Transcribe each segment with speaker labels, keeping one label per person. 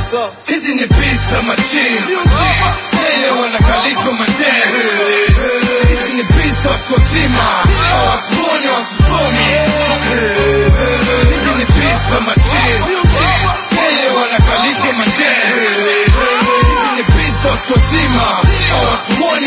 Speaker 1: hizi ni pizza machine Tele wanakalishwa madere hizi ni pizza watu wazima hawatuoni watusomi hizi ni pizza machine Tele wanakalishwa madere hizi ni pizza watu wazima hawatuoni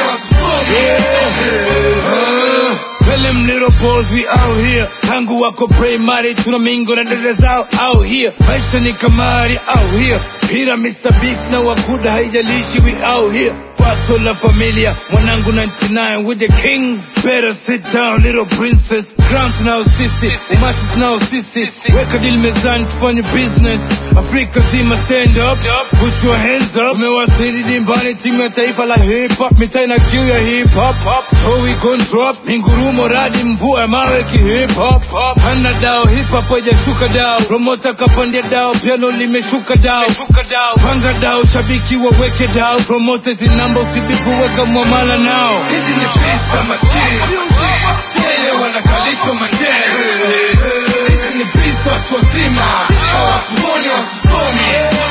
Speaker 1: watusomi
Speaker 2: Tell them little boys we out here tangu wako primary tuna mingo na dada zao out here maisha ni kamari out here pira Mr. Beast na wakuda haijalishi we out here Paso la familia mwanangu 99 with the kings better sit down little princess crown tunao sisi umati tunao sisi weka deal mezani tufanye business Afrika zima stand up put your hands up umewasili dimbani timu ya taifa la hip hop mitaa ina kiu ya hip hop so we gon drop mingurumo radi mvua ya mawe ki hip hop hana dao hip hop haijashuka dao promota kapandia dao piano limeshuka dao panga dao shabiki waweke dao promoters namba usibipu weka mwamala nao
Speaker 1: hizi ni pizza machine Tele wanakalishwa madere hizi ni pizza watu wazima hawatuoni watusomi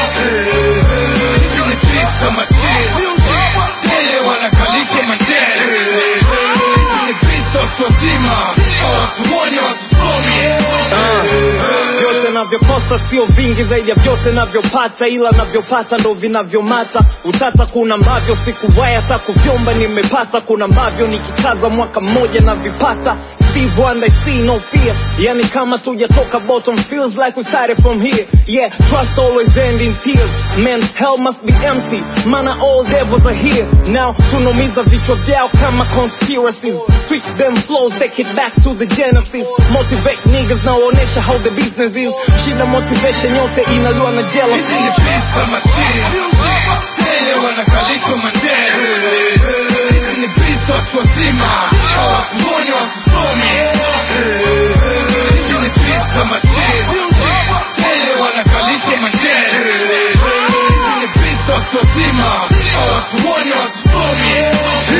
Speaker 1: hizi ni pizza machine Tele wanakalishwa madere hizi ni pizza watu wazima hawatuoni watusomi
Speaker 3: vyote navyokosa sio vingi zaidi ya vyote navyopata ila navyopata ndo vinavyomata utata kuna ambavyo sikuwaya hata kuvyomba nimepata kuna ambavyo nikikaza mwaka mmoja na vipata Steve Wonder, I see no fear yani kama tujatoka bottom feels like we started from here yeah trust always end in tears man's hell must be empty mana all devils are here now tunaumiza vichwa vyao kama conspiracies switch them flows take it back to the genesis motivate niggas nawaonesha how the business is shida motivation yote inaliwa na
Speaker 1: hizi
Speaker 3: jealousy
Speaker 1: ni pizza machine Tele wanakalishwa madere hizi ni pizza watu wazima hawatuoni watusomi hizi ni pizza machine Tele wanakalishwa madere hizi ni pizza watu wazima hawatuoni watusomi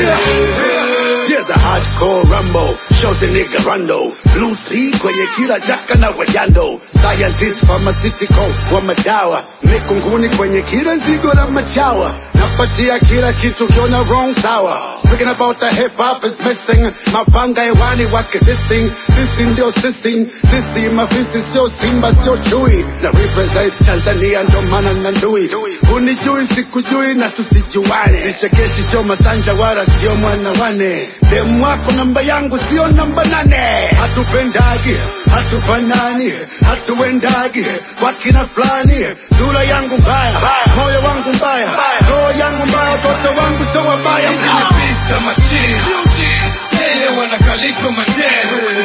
Speaker 4: Here's a hardcore rumble, shows the nigga rando. Blue three kwenye kila jaka na wajando. Scientist pharmaceutical wa madawa. Mikunguni kwenye kila zigo la machawa. Napatia kila kitu kiona wrong sawa. Speaking about the hip hop is missing. Mapanga hewani wake dissing. Sisi ndio sisi. Sisi mafisi sio simba sio chui. Na represent Tanzania ndo maana na ndui. Unijui sikujui na tusijuane. Vichekeshi sio masanja wala sio mwana wane. Demu wako namba yangu sio namba nane. Hatupendagi, hatufanani, hatuendagi kwa kina fulani. Sura yangu mbaya, moyo wangu mbaya, roho yangu mbaya, watoto wangu sio wabaya.
Speaker 1: hizi ni pizza machine Tele wanakalishwa madere